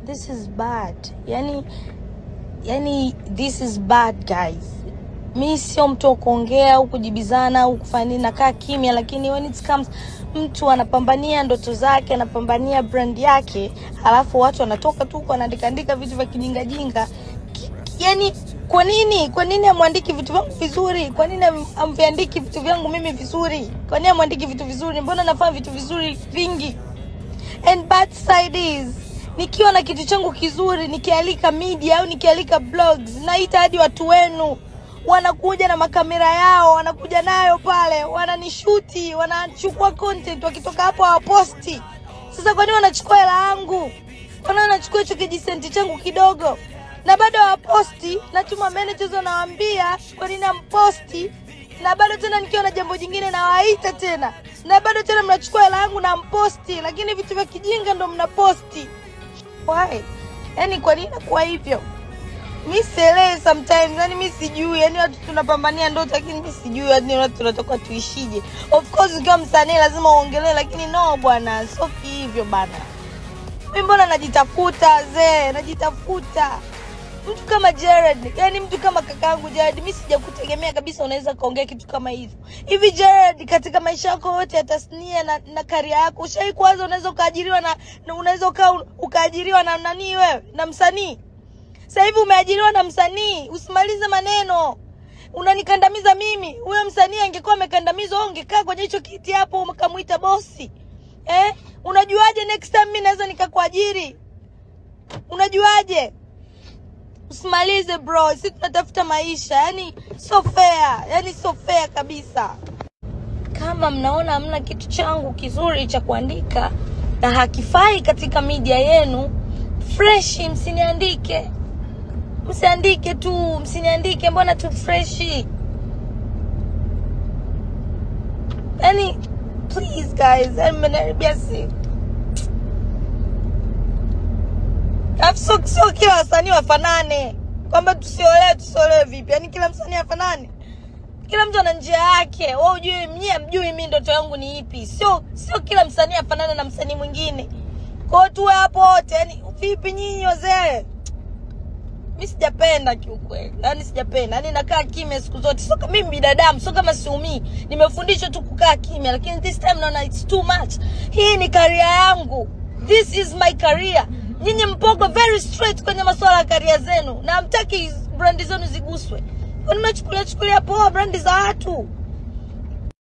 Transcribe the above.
this is bad yani yani this is bad guys mi sio mtu wa kuongea au kujibizana au kufanya nini nakaa kimya lakini when it comes mtu anapambania ndoto zake anapambania brand yake alafu watu wanatoka tu huko wanaandikaandika vitu vya kijingajinga Ki- yani kwa nini kwa nini amwandiki vitu vyangu vizuri kwa nini am- amviandiki vitu vyangu mimi vizuri kwa nini amwandiki vitu vizuri mbona nafanya vitu vizuri vingi and bad side is nikiwa na kitu changu kizuri nikialika media au nikialika blogs naita hadi watu wenu wanakuja na makamera yao wanakuja nayo pale wananishuti wanachukua content wakitoka hapo hawaposti sasa kwa nini wanachukua hela yangu kwa nini wanachukua hicho kijisenti changu kidogo na bado hawaposti natuma managers wanawaambia kwa nini amposti na bado tena nikiwa na jambo jingine nawaita tena na bado tena mnachukua hela yangu na mposti lakini vitu vya kijinga ndo mnaposti why yani kwa nini nakuwa hivyo mi sielewi sometimes yani mi sijui yani watu tunapambania ndoto lakini mi sijui yani watu tunatoka tuishije of course ukiwa msanii lazima uongelee lakini no bwana sio hivyo bana mi mbona najitafuta zee najitafuta mtu kama Jared, yani mtu kama kakaangu Jared, mi sijakutegemea kabisa unaweza kaongea kitu kama hivyo. Hivi Jared, katika maisha yako yote ya tasnia na, na karia yako ushai kuwaza unaweza ukaajiriwa na, na unaweza uka, ukaajiriwa na nani wewe na msanii? Sasa hivi umeajiriwa na msanii, usimalize maneno. Unanikandamiza mimi. Huyo msanii angekuwa amekandamizwa, wewe ungekaa kwenye hicho kiti hapo ukamuita bosi. Eh? Unajuaje next time mimi naweza nikakuajiri? Unajuaje? usimalize bro si tunatafuta maisha yani so fair yani so fair kabisa kama mnaona hamna kitu changu kizuri cha kuandika na hakifai katika media yenu freshi msiniandike msiandike tu msiniandike mbona tu freshi yani please guys yani mmenaribia si Alafu sio sio kila wasanii wafanane, kwamba tusiolewe tusiolewe vipi? Yani kila msanii afanane? Kila mtu ana njia yake. Wewe ujui, mnyie mjui mimi ndoto yangu ni ipi? Sio sio kila msanii afanane na msanii mwingine. Kwa hiyo tuwe hapo wote. Yani vipi nyinyi wazee? Mi sijapenda kiukweli, yani sijapenda, yani nakaa kimya siku zote. Sio kama mimi binadamu, sio kama siumii, nimefundishwa tu kukaa kimya, lakini this time naona it's too much. Hii ni career yangu, this is my career. Nyinyi mpogo very straight kwenye masuala ya career zenu na hamtaki brandi zenu ziguswe. Kwani mnachukulia chukulia poa brandi za watu?